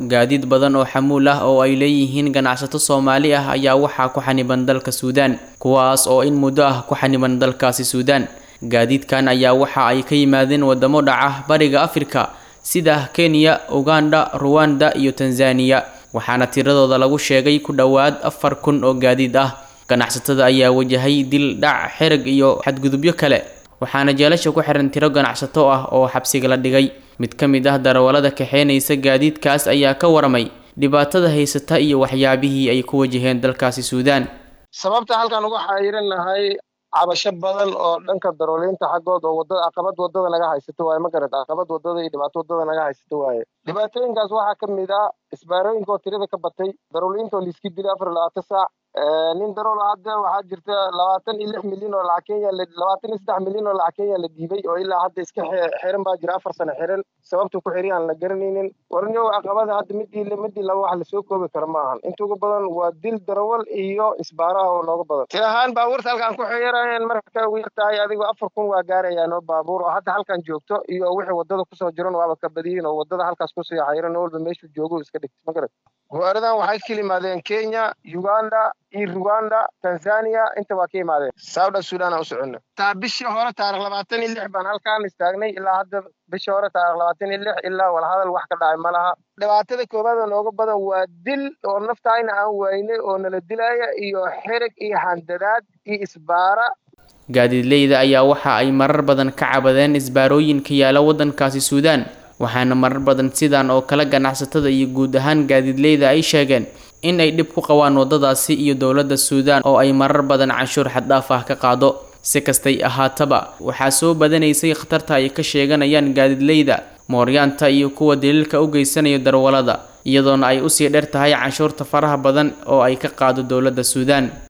gaadiid badan oo xamuul ah oo ay leeyihiin ganacsato soomaali ah ayaa waxaa ku xaniban dalka suudaan kuwaas oo in muddo ah ku xaniban dalkaasi suudaan gaadiidkan ayaa waxa ay ka yimaadeen wadamo dhaca bariga afrika sida kenya uganda ruwanda iyo tanzaniya waxaana tiradooda lagu sheegay ku dhowaad afar kun oo gaadiid ah ganacsatada ayaa wajahay dil dhac xerag iyo xadgudubyo kale waxaana jeelasha ku xiran tiro ganacsato ah oo xabsiga la dhigay mid ka mid ah darawallada kaxeynaysa gaadiidkaas ayaa ka waramay dhibaatada haysata iyo waxyaabihii ay ku wajaheen dalkaasi suudaan sababta halkan uga xayiran nahay cabasho badan oo dhanka darooliinta xaggood oo wadada caqabad wadada naga haysato waaye ma garad caqabad wadada iyo dhibaato wadada naga haysato waaye dhibaatooyinkaas waxaa ka mid ah isbaarooyinka oo tirada ka batay darooliinta oo liiski dilay afar iyo labaatan saac nin darool hadda waxaa jirta labaatan iyo lix milyan oo lacag kenya labaatan iyo saddex milyan oo lacag kenya la dhiibay oo ilaa hadda iska xiran baa jira afar sano xiran sababta ku xiri aan la garanaynin warnyow caqabada hadda midii midii laba wax lasoo koobi karo ma ahan inta ugu badan waa dil darawal iyo isbaaraha oo nooga badan tir ahaan baabuurta halkaan ku xiyarayeen marka ugu yartahay adigu afar kun waa gaarayaan oo baabuur oo hadda halkan joogto iyo wixii wadada kusoo jiran waaba ka badiyin oo wadada halkaas kusii xayiran oo walba meeshuu joogo iska dhigta ma garad gawaaridan waxay ka yimaadeen kenya uganda iyo ruganda tanzania inta waa ka yimaadeen soudan sudan aan u soconna taa bishii hore taarikh labaatan iyo lix baan halkaan istaagnay ilaa hadda bishii hore taarikh labaatan iyo lix ilaa walhadal wax ka dhacay ma laha dhibaatada koowaad oo nooga badan waa dil oo naftayna aan waynay oo nala dilaya iyo xereg iyo handadaad iyo isbaara gaadiidleyda ayaa waxa ay marar badan ka cabadeen isbaarooyinka yaala waddankaasi suudaan waxaana marar badan sidan oo kale ganacsatada iyo guud ahaan gaadiidleyda ay sheegeen in ay dhib ku qabaan waddadaasi iyo dowladda suudaan oo ay marar badan canshuur xaddhaaf ah ka qaado si kastay ahaataba waxaa soo badanaysay khatarta ay ka sheeganayaan gaadiidleyda mooryaanta iyo kuwa daliilka u geysanaya darwalada iyadoona ay usii dheer tahay canshuurta faraha badan oo ay ka qaado dowladda suudaan